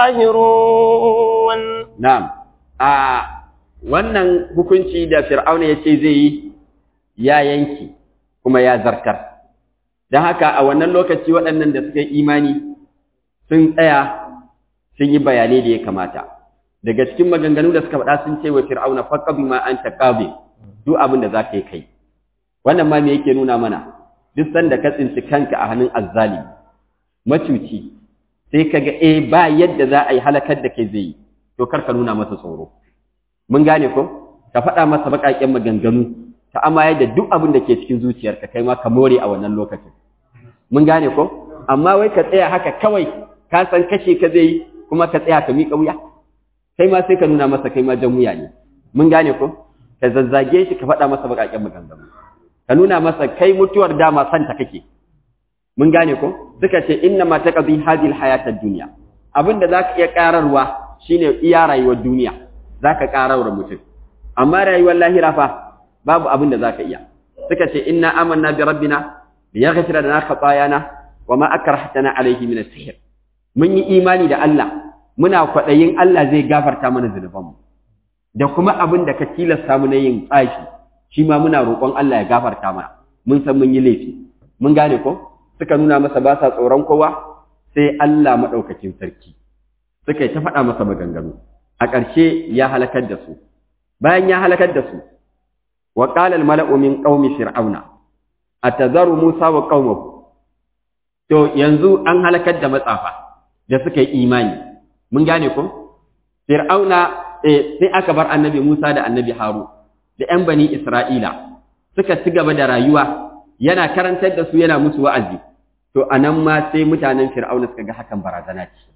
قاهرون
نعم آه wannan hukunci da fir'auna ya ce zai yi ya yanki kuma ya zartar don haka a wannan lokaci waɗannan da suka yi imani sun tsaya sun yi bayanai da ya kamata daga cikin maganganu da suka faɗa sun ce wa fir'auna faqabi ma anta qabi duk abin da zaka yi kai wannan ma me yake nuna mana duk sanda ka tsinci kanka a hannun azzali macuci sai kaga eh ba yadda za a yi halakar da kai zai yi to kar ka nuna masa tsoro mun gane ko ka faɗa masa baƙaƙen maganganu ta amayar da duk abin da ke cikin zuciyarka kai ma ka more a wannan lokacin mun gane ko amma wai ka tsaya haka kawai ka san kashe ka zai kuma ka tsaya ka miƙa wuya kai ma sai ka nuna masa kai ma jan wuya ne mun gane ko ka zazzage shi ka faɗa masa baƙaƙen maganganu ka nuna masa kai mutuwar dama santa kake mun gane ko suka ce inna ma taqdi hadhihi alhayatad dunya abinda zaka iya kararwa shine iya rayuwar duniya zaka kararwa mutum amma rayuwar lahira fa babu abinda zaka iya suka ce inna amanna bi rabbina liyaghfira lana khatayana wama akrahtana alayhi min as-sihr mun yi imani da Allah muna kwadayin Allah zai gafarta mana zunubanmu da kuma abin da ka tilasta mu na yin tsashi shi ma muna roƙon Allah ya gafarta mana mun san mun yi laifi mun gane ko suka nuna masa ba sa tsoron kowa sai Allah maɗaukakin sarki suka yi ta faɗa masa maganganu a ƙarshe ya halakar da su bayan ya halakar da su wa qala al mala'u min qaumi fir'auna atazaru musa wa qaumahu to yanzu an halakar da matsafa da suka yi imani mun gane ko fir'auna eh sai aka bar annabi Musa da annabi Haru da ƴan bani Isra'ila suka ci gaba da rayuwa yana karantar da su yana musu wa'azi to anan ma sai mutanen fir'auna suka ga hakan barazana ce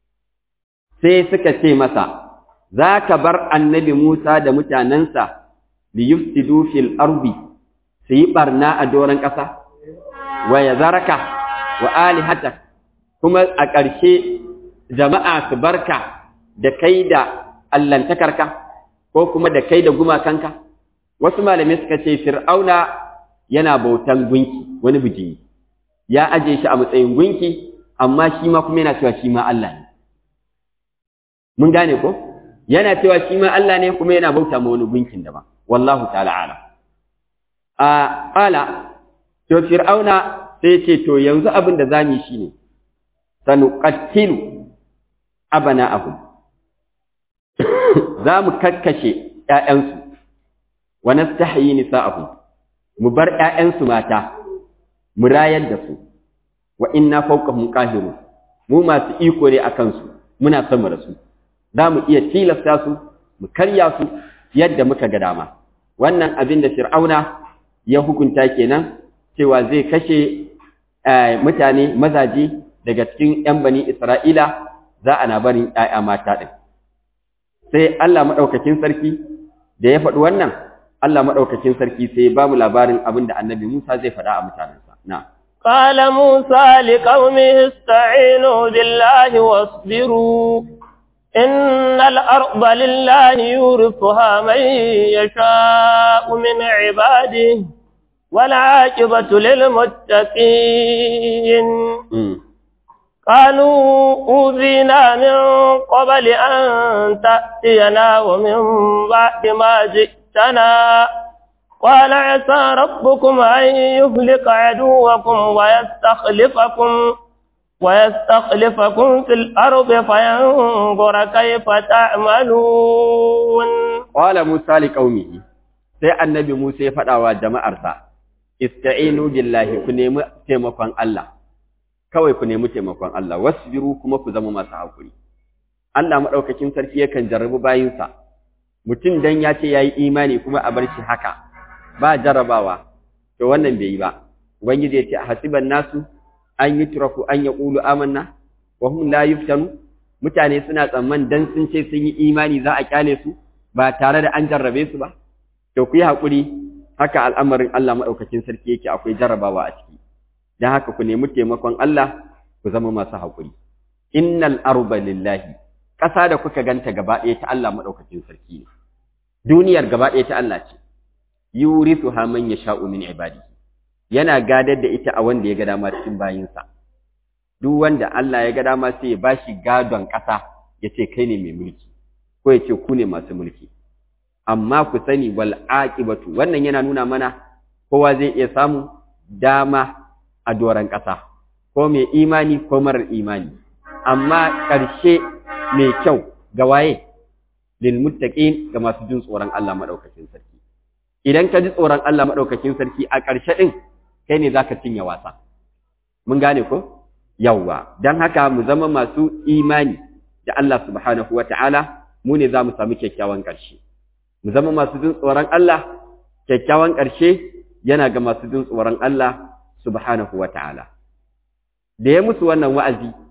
sai suka ce masa za ka bar annabi Musa da mutanensa li yufsidu fil ardi su yi barna a doron ƙasa wa ya zaraka wa alihatak kuma a ƙarshe jama'a su barka da kai da allantakarka ko kuma da kai da gumakanka wasu malamai suka ce fir'auna yana bautan gunki wani bijimi ya aje shi a matsayin gunki amma shi ma kuma yana cewa shi ma Allah ne mun gane ko yana cewa shi ma Allah ne kuma yana bauta ma wani gunkin daban wallahu ta'ala ala a qala to fir'auna sai ce to yanzu abin da zamu yi shine sanuqattilu abana'ahum za mu kakkashe ƴaƴansu wa nastahyi nisa'ahum mu bar ƴaƴansu mata mu rayar da su wa inna fawqahum qahirun mu masu iko ne akan su muna sama da su za mu iya tilasta su mu karya su yadda muka ga dama wannan abin da fir'auna ya hukunta kenan cewa zai kashe mutane mazaje daga cikin 'yan bani isra'ila za a na barin 'ya'ya mata ɗin sai allah maɗaukakin sarki da ya faɗi wannan allah maɗaukakin sarki sai ba mu labarin abin da annabi musa zai faɗa a mutanensa na
قال موسى لقومه استعينوا بالله واصبروا إن الأرض لله يورثها من يشاء من عباده والعاقبة للمتقين قالوا أوذينا من قبل أن تأتينا ومن بعد ما جئتنا قال عسى ربكم أن يهلك عدوكم ويستخلفكم ويستخلفكم في الأرض فينظر كيف تعملون
قال موسى لقومه sai annabi Musa ya faɗa wa jama'arsa ista'inu billahi ku nemi taimakon Allah kawai ku nemi taimakon Allah wasbiru kuma ku zama masu hakuri Allah madaukakin sarki yakan jarrabu bayinsa mutum dan ya ce yayi imani kuma a bar shi haka ba jarrabawa to wannan bai yi ba ubangiji ya ce hasiban nasu an yi turaku an ya ƙulu amanna wa hum la yuftanu mutane suna tsamman dan sun ce sun yi imani za a kyale su ba tare da an jarrabe su ba to ku yi haƙuri haka al'amarin Allah maɗaukakin sarki yake akwai jarrabawa a ciki don haka ku nemi taimakon Allah ku zama masu haƙuri innal arba lillahi ƙasa da kuka ganta gaba ɗaya ta Allah maɗaukakin sarki ne duniyar gaba ɗaya ta Allah ce yurithuha man yasha'u min ibadihi yana gadar da ita a wanda ya ga dama cikin bayinsa duk wanda Allah ya ga dama sai ya bashi gadon ƙasa ya ce kai ne mai mulki ko ya ce ku ne masu mulki amma ku sani wal aqibatu wannan yana nuna mana kowa zai iya samu dama a doran ƙasa ko mai imani ko marar imani amma ƙarshe mai kyau ga waye lil muttaqin ga masu jin tsoron Allah madaukakin sarki idan ka ji tsoron Allah madaukakin sarki a ƙarshe din kai ne za ka cinye wasa. Mun gane ko? Yawwa, don haka mu zama masu imani da Allah subhanahu wa ta'ala, mu ne za mu sami kyakkyawan ƙarshe. Mu zama masu jin tsoron Allah, kyakkyawan ƙarshe yana ga masu jin tsoron Allah subhanahu wa ta'ala. Da ya musu wannan wa'azi,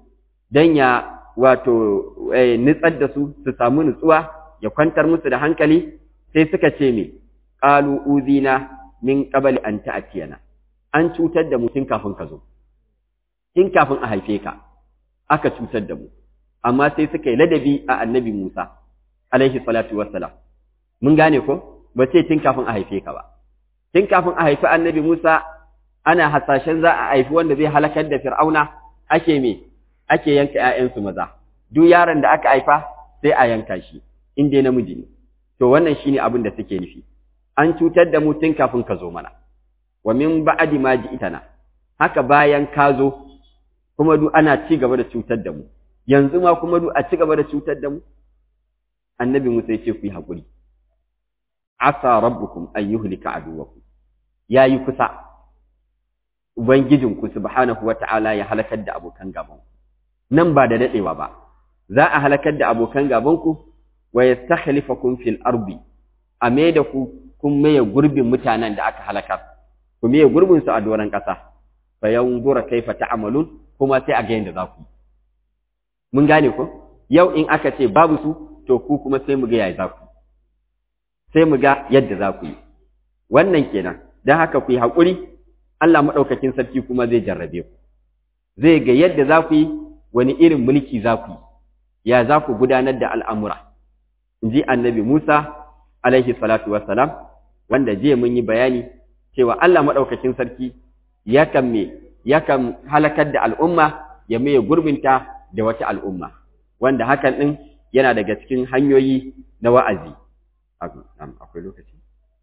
dan ya wato nitsar da su su samu nutsuwa ya kwantar musu da hankali sai suka ce me qalu uzina min qabli an ta'tiyana an cutar da mu tun kafin ka zo tun kafin a haife ka aka cutar da mu amma sai suka yi ladabi a annabi Musa alaihi salatu wassalam mun gane ko ba sai tun kafin a haife ka ba tun kafin a haifi annabi Musa ana hasashen za a haifi wanda zai halakar da Fir'auna ake me ake yanka ƴaƴansu maza duk yaron da aka haifa sai a yanka shi in dai namiji ne to wannan shine abin da suke nufi an cutar da mu tun kafin ka zo mana wa min ba'di ma ji'tana haka bayan ka zo kuma duk ana ci gaba da cutar da mu yanzu ma kuma duk a ci gaba da cutar da mu annabi Musa ya ce ku yi haƙuri asa rabbukum an yuhlika aduwakum yayi kusa ubangijinku subhanahu wata'ala ya halakar da abokan gaban nan ba da dadewa ba za a halakar da abokan gaban ku wa yastakhlifakum fil ardi a da ku kun maye gurbin mutanen da aka halakar ku maye gurbin su a doran kasa fa yanzura kaifa ta'malun kuma sai a ga yanda za ku mun gane ko yau in aka ce babu su to ku kuma sai mu ga yaya za ku sai mu ga yadda za ku yi wannan kenan don haka ku yi haƙuri Allah maɗaukakin sarki kuma zai jarrabe ku zai ga yadda za ku yi wani irin mulki za ku yi ya za ku gudanar da al'amura in ji annabi Musa alaihi salatu wassalam wanda jiya mun yi bayani cewa Allah maɗaukakin sarki yakan me yakan halakar da al'umma ya maye gurbinta da wata al'umma wanda hakan ɗin yana daga cikin hanyoyi na wa'azi akwai lokaci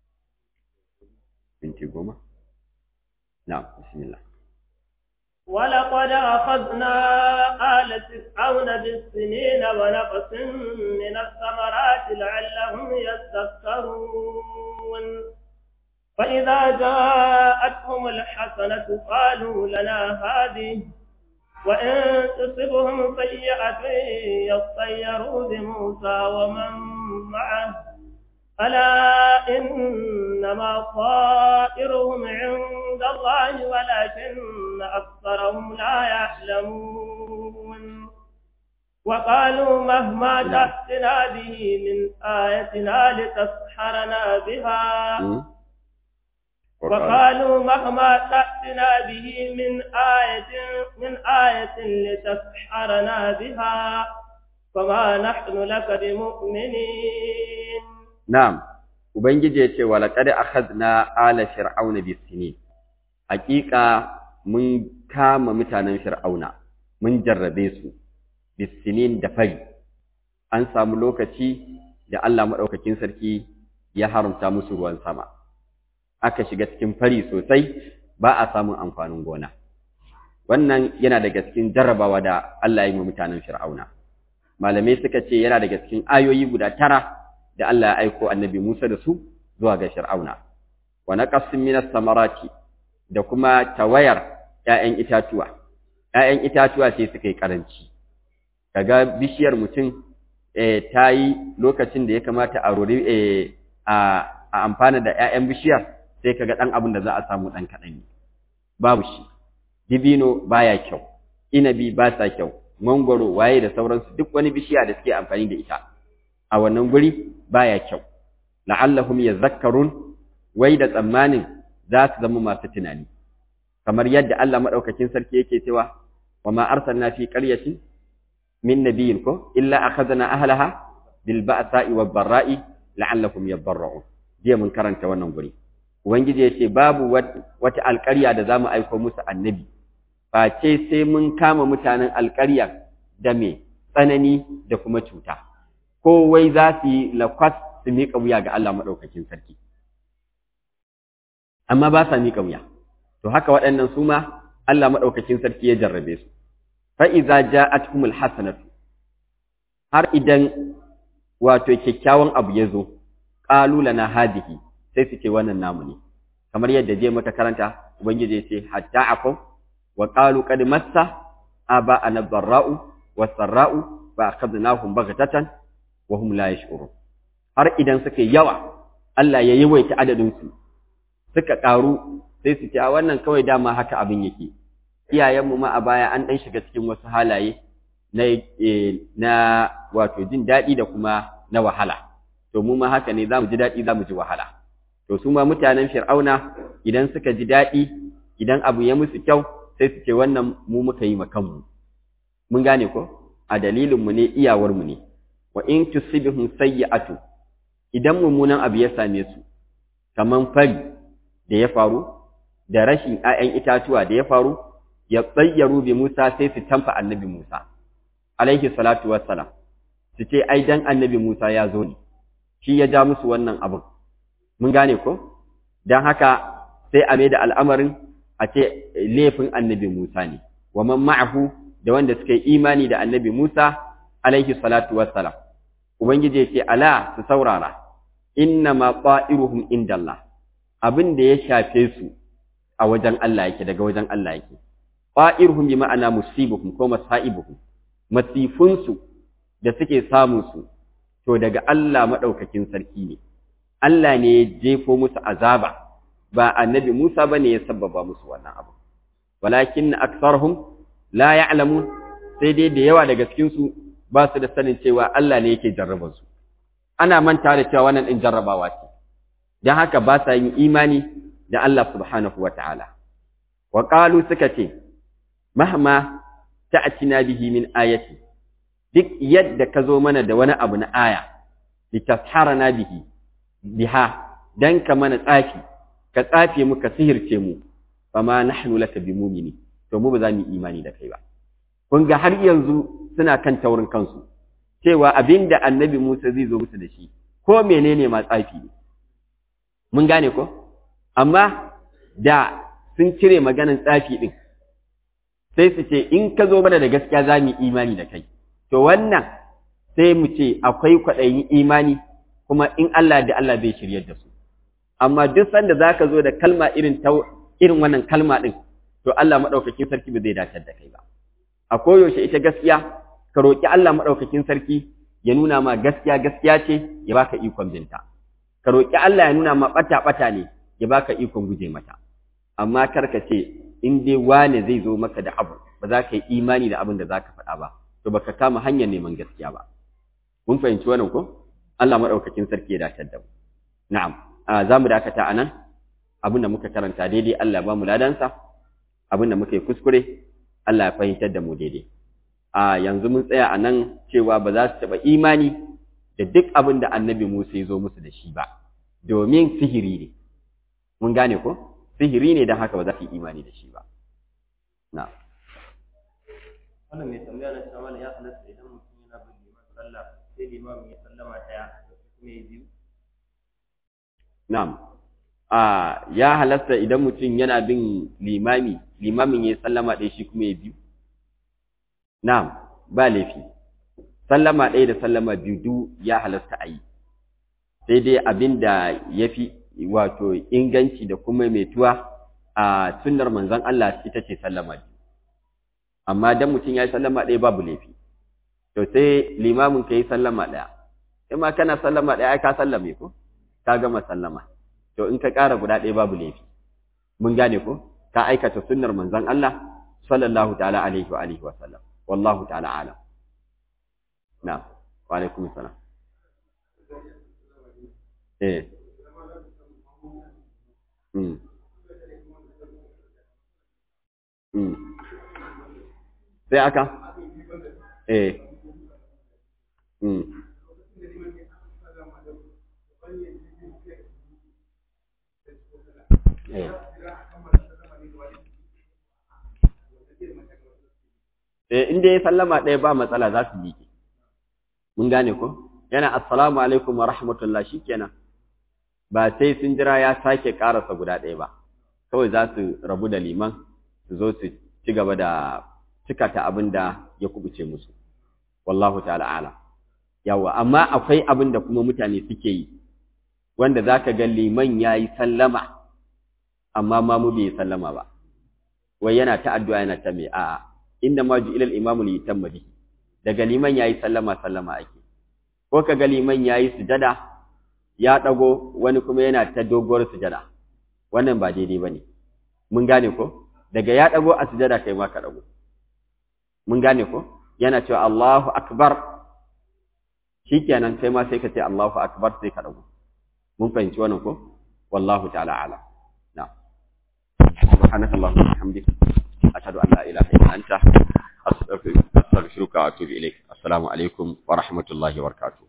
minti goma na bismillah
ولقد أخذنا آل فرعون بالسنين ونقص من الثمرات لعلهم يذكرون فإذا جاءتهم الحسنة قالوا لنا هذه وإن تصبهم سيئة يطيروا بموسى ومن معه ألا إنما طائرهم عند الله ولكن أكثرهم لا يعلمون وقالوا مهما تأتنا به من آيتنا لتسحرنا بها وقالوا مهما تأتنا به من آية من آية لتسحرنا بها فما نحن لك بمؤمنين
نعم ubangiji ya ce walaqad akhadna ala fir'auna bisinin hakika mun kama mutanen fir'auna mun jarrabe su bisinin da fari an samu lokaci da Allah madaukakin sarki ya haramta musu ruwan sama aka shiga cikin fari sosai ba a samun amfanin gona wannan yana daga cikin jarrabawa da Allah ya yi wa mutanen Fir'auna malamai suka ce yana daga cikin ayoyi guda tara da Allah ya aiko annabi Musa da su zuwa ga Fir'auna wa naqasin minas samarati da kuma tawayar ƴaƴan itatuwa ƴaƴan itatuwa sai suka yi karanci kaga bishiyar mutum eh ta yi lokacin da ya kamata a rori eh a amfana da ƴaƴan bishiyar sai kaga ɗan abin da za a samu ɗan kaɗan ne babu shi dibino baya kyau inabi ba sa kyau mangwaro waye da sauransu duk wani bishiya da suke amfani da ita a wannan guri baya kyau la'allahum yazakkarun wai da tsammanin za su zama masu tunani kamar yadda Allah madaukakin sarki yake cewa wa ma arsalna fi qaryatin min nabiyyin ko illa akhadna ahlaha bil ba'sa'i wad dharra'i la'allahum yadarra'un jiya mun karanta wannan guri Ubangiji ya ce, Babu wata alƙarya da za mu aiko musu annabi, face sai mun kama mutanen alƙarya da mai tsanani da kuma cuta, ko wai za su yi lakwas su miƙa wuya ga Allah maɗaukakin sarki. Amma ba sa miƙa wuya, to haka waɗannan su ma Allah maɗaukakin sarki ya jarrabe su. Fa'iza ja a hasanatu, har idan wato kyakkyawan abu ya zo, ƙalula na hadihi, sai su ce wannan namu ne kamar yadda je maka karanta ubangiji ya ce hatta akum wa qalu qad massa aba ana dharra'u wa sarra'u fa akhadnahum baghtatan wa hum la yash'urun har idan suka yawa Allah ya yawaita adadin su suka karu sai su ce a wannan kawai dama haka abin yake iyayenmu ma a baya an dan shiga cikin wasu halaye na na wato jin daɗi da kuma na wahala to mu ma haka ne zamu ji daɗi zamu ji wahala to su ma mutanen fir'auna idan suka ji daɗi idan abu ya musu kyau sai su ce wannan mu muka yi kanmu mun gane ko a dalilin mu ne iyawar mu ne wa in tusibhum sayyi'atu idan mummunan abu ya same su kaman fari da ya faru da rashin 'ya'yan itatuwa da ya faru ya tsayyaru bi Musa sai su tamfa annabi Musa alaihi salatu wassalam su ce ai dan annabi Musa ya zo ne shi ya ja musu wannan abin mun gane ko dan haka sai a mai da al'amarin a ce laifin annabi Musa ne wa man ma'ahu da wanda suka yi imani da annabi Musa alaihi salatu wassalam ubangiji ya ce ala su saurara inna ma ta'iruhum indallah abin da ya shafe su a wajen Allah yake daga wajen Allah yake ta'iruhum bi ma'ana musibuhum ko masaibuhum masifunsu da suke samun su to daga Allah madaukakin sarki ne Allah ne ya jefo musu azaba ba annabi Musa bane ya sabbaba musu wannan abu walakin aktharuhum la ya'lamun sai dai da yawa daga cikin su ba su da sanin cewa Allah ne yake jarrabar su ana manta da cewa wannan din jarrabawa ce dan haka ba sa yin imani da Allah subhanahu wataala wa qalu suka ce mahma ta'tina bihi min ayati duk yadda ka zo mana da wani abu na aya litasharana bihi biha dan ka mana tsafi ka tsafe mu ka sihirce mu fama nahnu laka bimumini to mu ba za mu imani da kai ba kun ga har yanzu suna kan taurin kansu cewa abinda annabi Musa zai zo musu da shi ko menene ma tsafi ne mun gane ko amma da sun cire maganan tsafi din sai su ce in ka zo mana da gaskiya za mu imani da kai to wannan sai mu ce akwai kwaɗayin imani kuma in Allah da Allah bai shiryar da su amma duk sanda za ka zo da kalma irin ta irin wannan kalma ɗin to Allah maɗaukakin sarki ba zai dace da kai ba a koyaushe ita gaskiya ka roƙi Allah maɗaukakin sarki ya nuna ma gaskiya gaskiya ce ya baka ikon binta ka roƙi Allah ya nuna ma ɓata ɓata ne ya baka ikon guje mata amma kar ka ce in dai wane zai zo maka da abu ba za ka yi imani da abin da za ka faɗa ba to baka kama hanyar neman gaskiya ba mun fahimci wannan ko Allah maɗaukakin sarki ya dace da mu na'am za mu dakata a nan abin da muka karanta daidai Allah ba mu ladansa abin da muka yi kuskure Allah ya fahimtar da mu daidai a yanzu mun tsaya a nan cewa ba za su taɓa imani da duk abin da annabi Musa ya zo musu da shi ba domin sihiri ne mun gane ko sihiri ne don haka ba za su yi imani da shi ba na
wannan mai tambaya na cewa ya halatta idan mutum yana bin liman sallah sai limamin ya sallama ɗaya kuma ya biyu
Na'am, a ya halasta idan mutum yana bin limami, limamin ya sallama ɗaya shi kuma ya biyu? Na'am, ba laifi. Sallama ɗaya da sallama biyu duk ya halasta a yi. Sai dai abin da ya fi wato inganci da kuma mai tuwa a sunnar manzon Allah ita ce sallama biyu. Amma dan mutum ya yi sallama ɗaya babu laifi. To sai limamin ka yi sallama ɗaya. In ma kana sallama ɗaya ai ka sallame ko? ka gama sallama to in ka ƙara guda ɗaya babu laifi mun gane ko ka aikata sunnar manzon Allah sallallahu ta'ala alaihi wa alihi wa sallam wallahu ta'ala alam na'am wa alaikum salam eh mm mm sai aka eh mm Eh, in dai sallama ɗaya ba matsala za su miƙe. Mun gane ko? Yana assalamu alaikum wa rahmatullah shikenan. Ba sai sun jira ya sake ƙarasa guda ɗaya ba. Kawai za su rabu da liman su zo su ci gaba da cikata abin da ya kubuce musu. Wallahu ta'ala ala. Yawa, amma akwai abin da kuma mutane suke yi, wanda za ka ga liman ya yi sallama, amma ma mu bai sallama ba. Wai yana ta addu'a yana ta mai a'a. inda ma ji ilal imamu li yutamma bihi daga liman yayi sallama sallama ake ko kaga liman yayi sujada ya dago wani kuma yana ta doguwar sujada wannan ba daidai bane mun gane ko daga ya dago a sujada kai ma ka dago mun gane ko yana cewa Allahu akbar shikenan kai ma sai ka ce Allahu akbar sai ka dago mun fahimci wannan ko wallahu ta'ala ala na'am subhanakallahumma wa bihamdika ashhadu an la ilaha illa anta astaghfiruka wa atubu ilaik assalamu alaikum wa rahmatullahi wa barakatuh